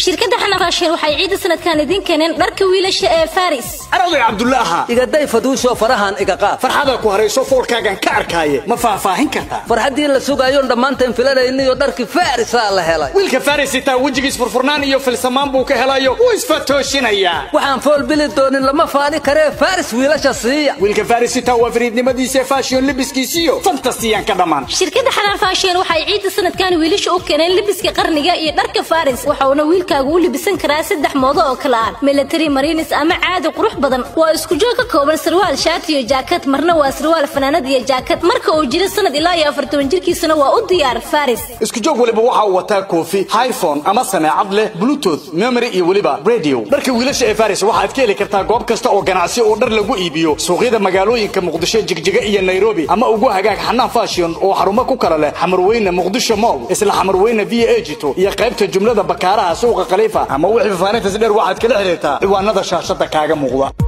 shirkadda xanaan faashion waxay ciidda sanadkan idiin keeneen dharka wiilasha ee faris arawday cabdulla ahaa igaday faduusho farahan iga qaad farxada ku harayso foolkaagan ka arkaaye ma faahfaahin kartaa farxaddii la sugaayoon dhammaanteen filanayniyo dharkii farisa la helay wiilka faris itaa wejigiis furfurnaan iyo filsamaan buu ka helayo wuu isfatoosinayaa waxaan fool bili doonin lama faani karee faris wiilasha siiya wiilka faris itaa waa fariidnimadiisa fashion libiskiisiyo fantasiyan ka dhammaan shirkadda xanaan faashion waxay ciidda sanadkan wiilasha u keeneen libiska qarniga iyo dharka faris waxauna wiilkaagu u libisan karaa saddex moodo oo kale ah military marinis ama caadi qurux badan waa isku joog ka kooban sarwaal shaati iyo jaakad marna waa sarwaal fanaanad iyo jaakad marka uu jiro sanad ilaa iyo afartoban jirkiisuna waa u diyaar faris isku joog waliba waxa uu wataa koofi highphone ama sameecad leh bluetooth memory iyo weliba radio dharka wiilasha ee faris waxaad ka heli kartaa goob kasta oo ganacsi oo dhar lagu iibiyo suuqyada magaalooyinka muqdisho jigjiga iyo nairobi ama ugu hagaag xanaan fashion oo xarumo ku kala leh xamarweyne muqdisho mall isla xamarweyne via egito iyo qaybta jumlada bakaaraha suuqa khaliifa ama wixii faanintas dheer waxaad kala xiriirtaa ciwaanada shaashada kaaga muuqda